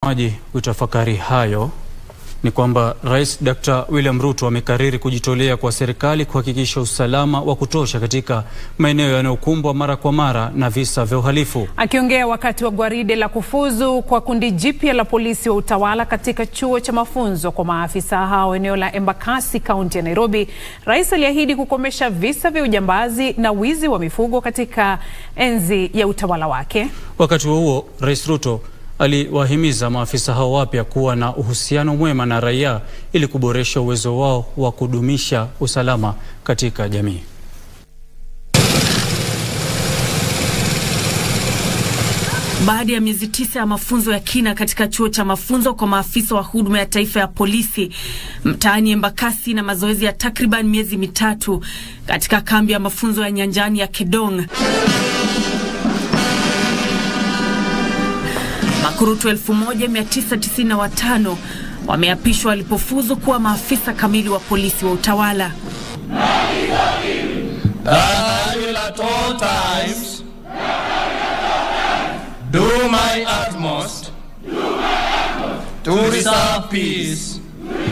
Maji kutafakari hayo ni kwamba Rais Dr. William Ruto amekariri kujitolea kwa serikali kuhakikisha usalama wa kutosha katika maeneo yanayokumbwa mara kwa mara na visa vya uhalifu. Akiongea wakati wa gwaride la kufuzu kwa kundi jipya la polisi wa utawala katika chuo cha mafunzo kwa maafisa hao eneo la Embakasi, kaunti ya Nairobi, rais aliahidi kukomesha visa vya ujambazi na wizi wa mifugo katika enzi ya utawala wake. Wakati huo huo, Rais Ruto aliwahimiza maafisa hao wapya kuwa na uhusiano mwema na raia ili kuboresha uwezo wao wa kudumisha usalama katika jamii. Baada ya miezi tisa ya mafunzo ya kina katika chuo cha mafunzo kwa maafisa wa huduma ya taifa ya polisi mtaani Embakasi na mazoezi ya takriban miezi mitatu katika kambi ya mafunzo ya nyanjani ya Kedong, makurutu 1995 wameapishwa walipofuzu kuwa maafisa kamili wa polisi wa utawala. I will at all times do my utmost to preserve peace.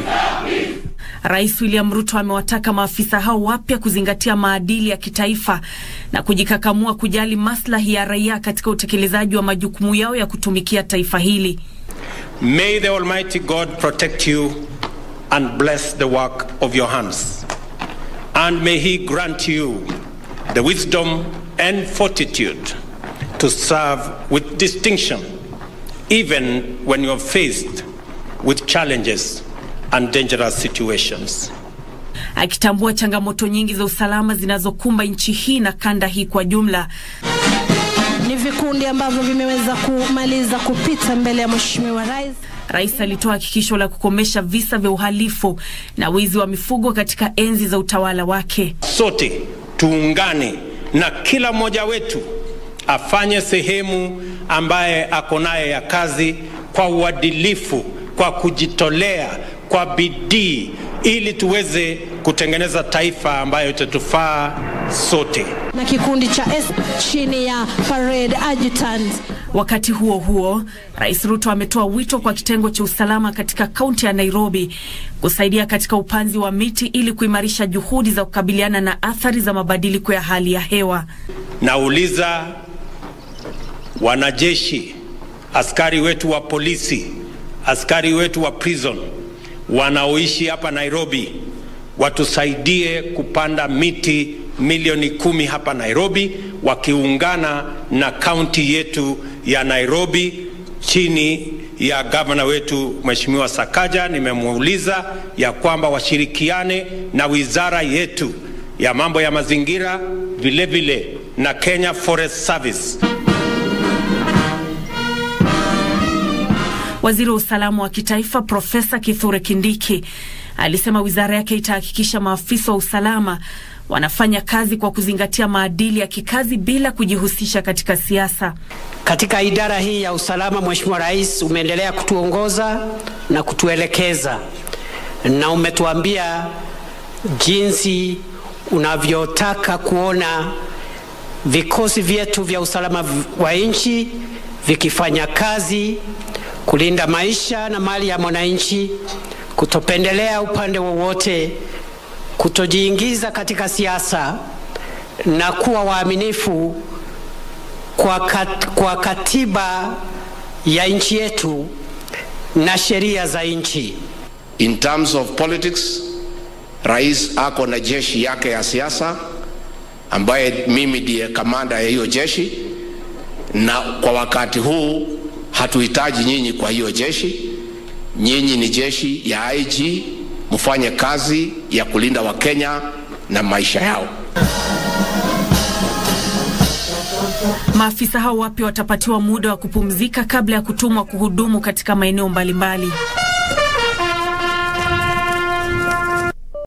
Rais William Ruto amewataka maafisa hao wapya kuzingatia maadili ya kitaifa na kujikakamua kujali maslahi ya raia katika utekelezaji wa majukumu yao ya kutumikia taifa hili. May the Almighty God protect you and bless the work of your hands. And may He grant you the wisdom and fortitude to serve with distinction, even when you're faced with challenges and dangerous situations. Akitambua changamoto nyingi za usalama zinazokumba nchi hii na kanda hii kwa jumla, Ni vikundi ambavyo vimeweza kumaliza kupita mbele ya Mheshimiwa Rais. rais alitoa hakikisho la kukomesha visa vya uhalifu na wizi wa mifugo katika enzi za utawala wake. Sote tuungane na kila mmoja wetu afanye sehemu ambaye ako naye ya kazi kwa uadilifu, kwa kujitolea, kwa bidii, ili tuweze kutengeneza taifa ambayo itatufaa sote. na kikundi cha S chini ya parade adjutant. Wakati huo huo, Rais Ruto ametoa wito kwa kitengo cha usalama katika kaunti ya Nairobi kusaidia katika upanzi wa miti ili kuimarisha juhudi za kukabiliana na athari za mabadiliko ya hali ya hewa. Nauliza wanajeshi, askari wetu wa polisi, askari wetu wa prison wanaoishi hapa Nairobi watusaidie kupanda miti milioni kumi hapa Nairobi, wakiungana na kaunti yetu ya Nairobi chini ya gavana wetu Mheshimiwa Sakaja. Nimemuuliza ya kwamba washirikiane na wizara yetu ya mambo ya mazingira vile vile na Kenya Forest Service. Waziri wa usalama wa kitaifa Profesa Kithure Kindiki alisema wizara yake itahakikisha maafisa wa usalama wanafanya kazi kwa kuzingatia maadili ya kikazi bila kujihusisha katika siasa. Katika idara hii ya usalama, Mheshimiwa Rais, umeendelea kutuongoza na kutuelekeza na umetuambia jinsi unavyotaka kuona vikosi vyetu vya usalama wa nchi vikifanya kazi kulinda maisha na mali ya mwananchi, kutopendelea upande wowote, kutojiingiza katika siasa na kuwa waaminifu kwa, kat, kwa katiba ya nchi yetu na sheria za nchi. In terms of politics, rais ako na jeshi yake ya siasa ambaye mimi ndiye kamanda ya hiyo jeshi, na kwa wakati huu hatuhitaji nyinyi kwa hiyo jeshi. Nyinyi ni jeshi ya IG, mfanye kazi ya kulinda Wakenya na maisha yao. Maafisa hao wapya watapatiwa muda wa kupumzika kabla ya kutumwa kuhudumu katika maeneo mbalimbali.